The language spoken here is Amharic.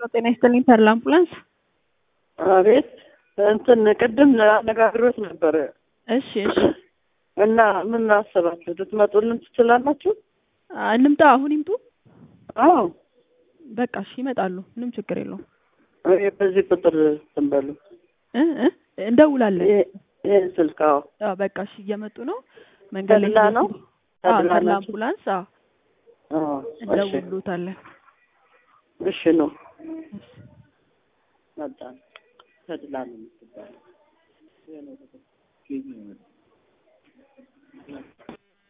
ሄሎ ጤና ይስጥልኝ ተድላ አምቡላንስ። አቤት እንትን ቅድም አነጋግሮት ነበረ እሺ እሺ እና ምን አሰባችሁ? ልትመጡልን ትችላላችሁ? አ፣ እንምጣ አሁን ይምጡ። አዎ በቃ እሺ ይመጣሉ። ምንም ችግር የለውም። እኔ በዚህ ቁጥር እንትን በሉ እ እ እንደውላለን። ይሄ- ይሄን ስልክ አዎ አዎ በቃ እሺ እየመጡ ነው። መንገድ ላይ ተድላ ነው? አዎ ተድላ ተድላ ናቸው? አምቡላንስ አዎ አዎ እሺ እንደውሎታለን። እሺ ነው መጣ ተድላ ነው የምትባለው